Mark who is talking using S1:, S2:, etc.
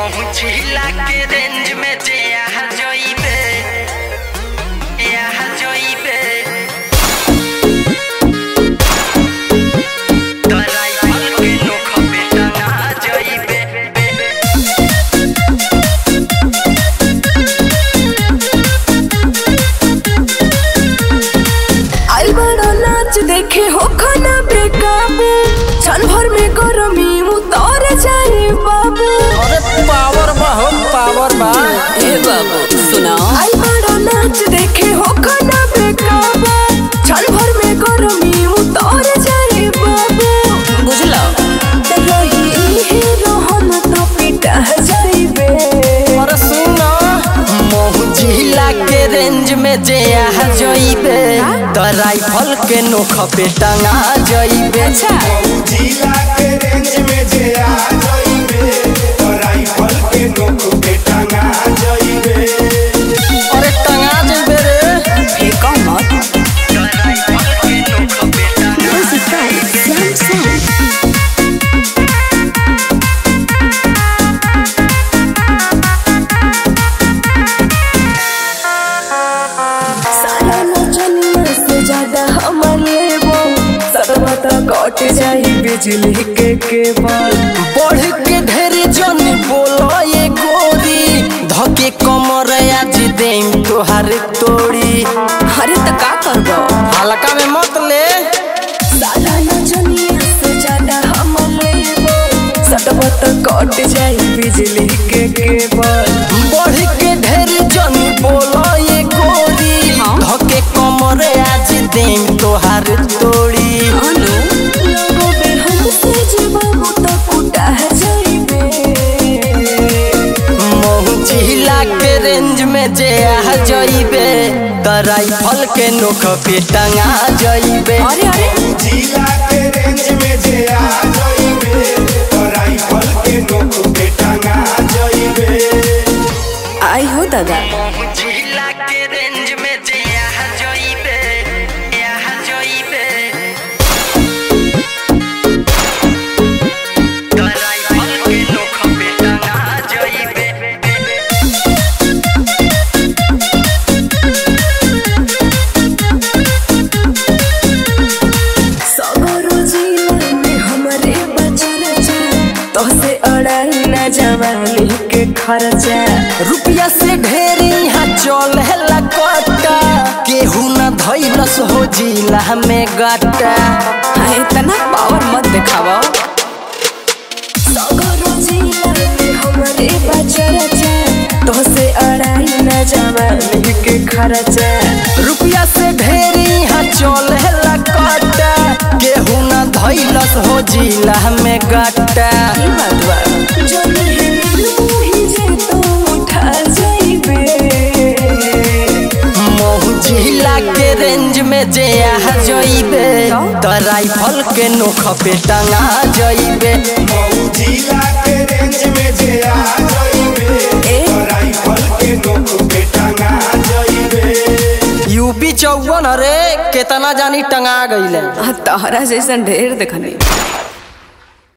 S1: पहुँचिला के रेंज में जे यहाँ जोइबे यहाँ जोइबे तो राइफल के नोख पे टंगा जोइबे
S2: आइल बड़ा नाच देखे हो खाना बेकाबू क्षण भर में गरमी उतर जाए बाबू
S3: अरे पावर बा हो पावर बा
S2: ए बाबू सुनाओ आइल बड़ा नाच देखे हो खाना बेकाबू क्षण भर में गरमी उतर जाए बाबू बुझलो रही हीरो हम तो पिटा जाइबे
S3: अरे सुनो
S1: पहुँचिला के रेंज में जे यहाँ जोइबे तो राइफल के नोख पे टंगा जोइबे
S2: अच्छा
S4: जिला के रेंज में जे आ जाइबे तो राइफल के नोक पे टंगा जाइबे
S3: अरे टंगा जेबे रे
S2: फेंको मत
S1: तो राइफल के नोख पे टंगा
S2: सारा नचनिया से ज्यादा हमर लेबो सतवा तो कट जाई बिजली के केबल
S1: बढ़ के ढेर जन बोलो ये गोरी धके कमर आज देम तोहार तोड़ी
S2: अरे तो का करबो
S3: हल्का में मत ले
S2: सारा नचनिया से ज्यादा हमर लेबो सतवा तो कट जाई बिजली के केबल
S1: बढ़ के ढेर जन बोलो ये गोरी
S2: हाँ।
S1: धके कमर आज देम तोहार तोड़ी
S2: अनु लोगो बे हमसे जीवामु तो कुटा जाइबे
S1: मोहचिला के रेंज में जे आ जइबे त राइफल के नोख पे टंगा जइबे
S2: अरे अरे
S4: जिला के रेंज में जे आ जाइबे तो राइफल के नोक पे टंगा जाइबे
S2: आई हो दादा
S1: पहुँचिला के रेंज में जे यहाँ जोइबे यहाँ जोइबे तो राइफल के नोख पे टंगा जोइबे
S2: सगरो जिला में हमरे बचल जा तोसे अड़ाई न जवानी के खर्चा
S1: रुपया से ढेर यहाँ चल है कट्टा केहू न धैलस हो जिला में गट्टा
S2: हाँ इतना पावर मत दिखावा सगरो जिला में हमरे बचल जा तोसे अड़ाई न जवानी के खर्चा
S1: रुपया से ढेर यहाँ चल है कट्टा केहू न धैलस हो जिला में गट्टा
S2: ई बात बा जो नहीं मिलू ही जे तो उठा जाइबे
S1: जिला के रेंज में जे यहाँ जइबे तो राइफल के नोख पे टंगा जइबे
S4: जिला के रेंज में जे आ जाइबे
S2: ए?
S4: तो राइफल के नोक पे टंगा जाइबे
S3: यूपी चौवन अरे केतना जानी टंगा गईले
S2: तहरा जैसन ढेर देखनी